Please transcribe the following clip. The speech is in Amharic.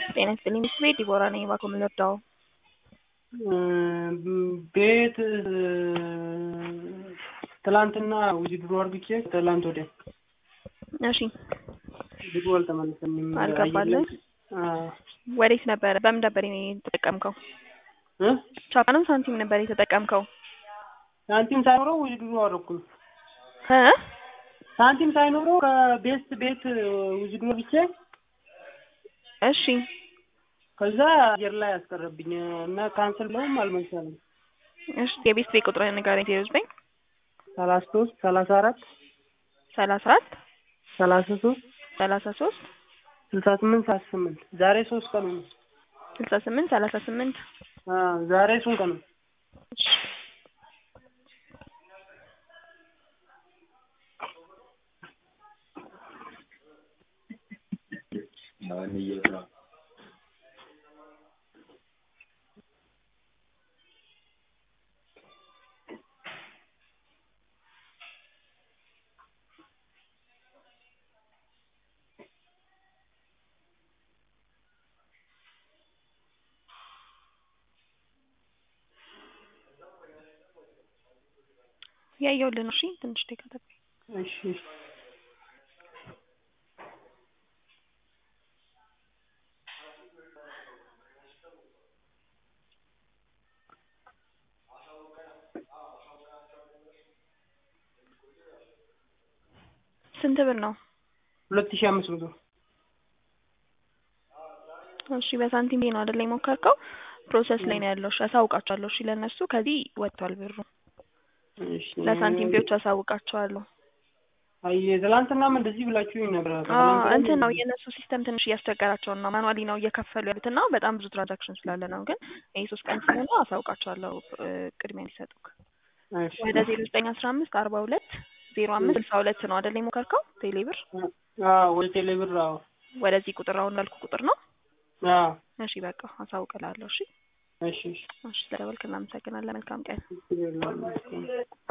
ጤና ይስጥልኝ ቤት ዲቦራ ነኝ። እባክዎ ምን ልርዳዎ? ቤት ትላንትና ውዝድሮ አርግቼ ትላንት ወዲያ እሺ ብሩ አልተመለሰልኝም። አልገባልህ? አዎ ወዴት ነበረ? በምን ነበር የተጠቀምከው? እ ቻፓንም ሳንቲም ነበር የተጠቀምከው? ሳንቲም ሳይኖረው ውዝድሮ አደረኩኝ። እ ሳንቲም ሳይኖረው ከቤስት ቤት ውዝድሮ አርግቼ እሺ ከዛ አየር ላይ ያስቀረብኝ እና ካንስል ብለውም አልመሰለም። እሺ የቤት ቤት ቁጥርህን ንገረኝ። ዜሮ ዘጠኝ ሰላሳ ሶስት ሰላሳ አራት ሰላሳ አራት ሰላሳ ሶስት ሰላሳ ሶስት ስልሳ ስምንት ሰላሳ ስምንት ዛሬ ሶስት ቀኑ ነው። ስልሳ ስምንት ሰላሳ ስምንት አዎ ዛሬ ሶስት ቀኑ እሺ ያየሁልህ ነው። እሺ ትንሽ ደቂቃ ጠብቀኝ። እሺ እሺ ስንት ብር ነው? ሁለት ሺህ አምስት መቶ እሺ በሳንቲም ነው አይደል የሞከርከው? ፕሮሰስ ላይ ነው ያለው። እሺ አሳውቃቸዋለሁ። እሺ ለእነሱ ከዚህ ወጥቷል ብሩ። እሺ ለሳንቲም ቢዎች አሳውቃቸዋለሁ። አይ ትላንትናም እንደዚህ ብላችሁኝ ነበር። አዎ እንትን ነው የእነሱ ሲስተም ትንሽ እያስቸገራቸው ነው። ማኑዋሊ ነው እየከፈሉ ያሉት እና በጣም ብዙ ትራንዛክሽን ስላለ ነው። ግን ይሄ ሶስት ቀን ስለሆነ አሳውቃቸዋለሁ ቅድሚያ እንዲሰጡክ። እሺ ወደ ዜሮ ዘጠኝ አስራ አምስት አርባ ሁለት ዜሮ አምስት ስልሳ ሁለት ነው አይደል የሞከርከው? ቴሌብር አዎ ወደ ቴሌ ብር አዎ ወደዚህ ቁጥር አሁን ያልኩ ቁጥር ነው። አዎ እሺ በቃ አሳውቅላለሁ። እሺ እሺ እሺ እሺ ስለደወልክ እናመሰግናለን። መልካም ቀን። እሺ